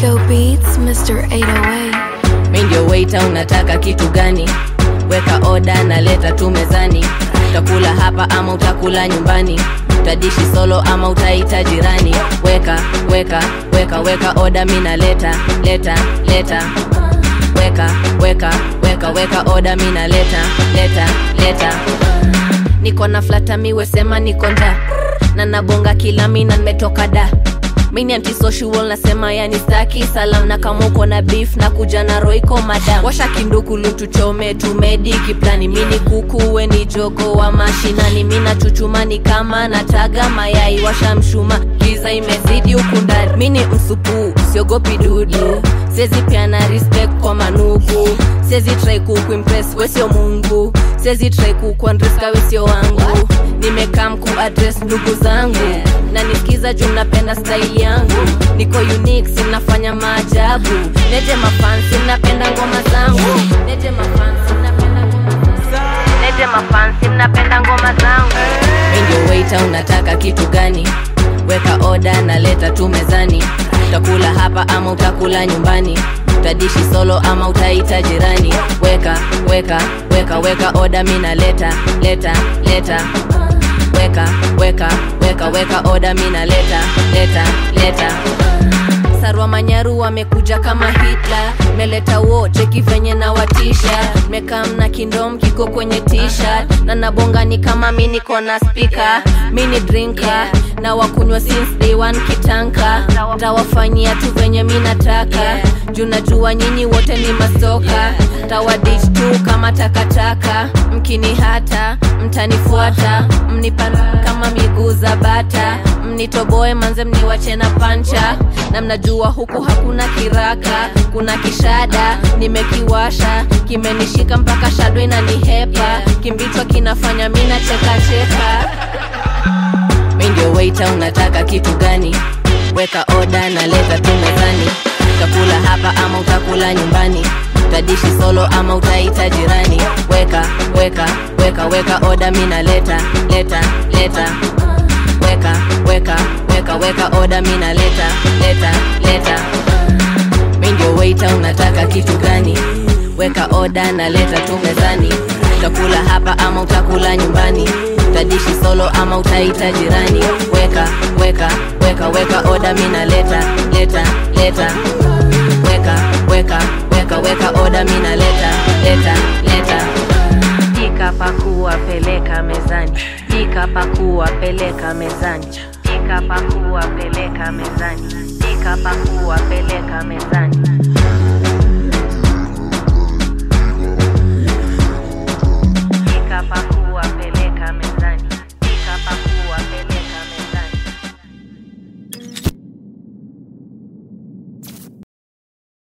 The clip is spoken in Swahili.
Rico Beats, Mr. 808. mi ndio waiter unataka kitu gani weka oda na leta tu mezani utakula hapa ama utakula nyumbani utadishi solo ama utaita jirani weka weka weka weka oda mi naleta leta leta weka weka weka weka oda mi naleta leta leta niko na flata miwesema niko nda na nabonga kila mina nimetoka da mini antisocial nasema yani staki salam na kama uko na beef na kuja na roiko madam washa kindukulu tuchome tumedi kiplani mini kuku we ni jogo wa mashinani mina chuchumani kama nataga mayai washa mshuma giza imezidi huku ndani mini msupu siogopi dudu sezi piana respect kwa manuku sezi try kukuimpress wesio mungu sezi try kukuandreska wesio wangu nimekam kuadres ndugu zangu na nisikiza juu napenda style yangu niko unique sinafanya maajabu neje mafansi mnapenda ngoma zangu neje mafansi mnapenda ngoma zangu neje mafansi mnapenda ngoma zangu mi ndio waiter unataka kitu gani weka oda na leta tu mezani utakula hapa ama utakula nyumbani utadishi solo ama utaita jirani weka weka weka weka oda mi naleta leta leta weka weka weka weka oda mi naleta leta leta sarwa manyaru wamekuja kama hitla meleta wo cheki venye na watisha mekam na kindom kiko kwenye tishat na nabonga ni kama mi niko na spika mi ni drinka na wakunywa since day one kitanka tawafanyia tu venye mi nataka juu najua nyinyi wote ni masoka tawadich tu kama takataka mkini hata mtanifuata mnipan kama miguu za bata mnitoboe manze mniwache na pancha na mnajua huku hakuna kiraka kuna kishada nimekiwasha kimenishika mpaka shado inanihepa kimbichwa kinafanya mi nachekacheka mi ndio waiter unataka kitu gani weka oda na leta tu mezani utakula hapa ama utakula nyumbani utadishi solo ama utaita jirani weka weka weka weka oda mi naleta leta leta weka weka weka weka oda mi naleta leta leta mi ndio waiter unataka kitu gani weka oda na leta tu mezani utakula hapa ama utakula nyumbani utadishi solo ama utaita jirani weka weka weka weka oda mi naleta leta leta weka weka weka weka oda mi naleta leta leta pika pakua peleka mezani pika pakua peleka mezani pika pakua peleka mezani pika pakua peleka mezani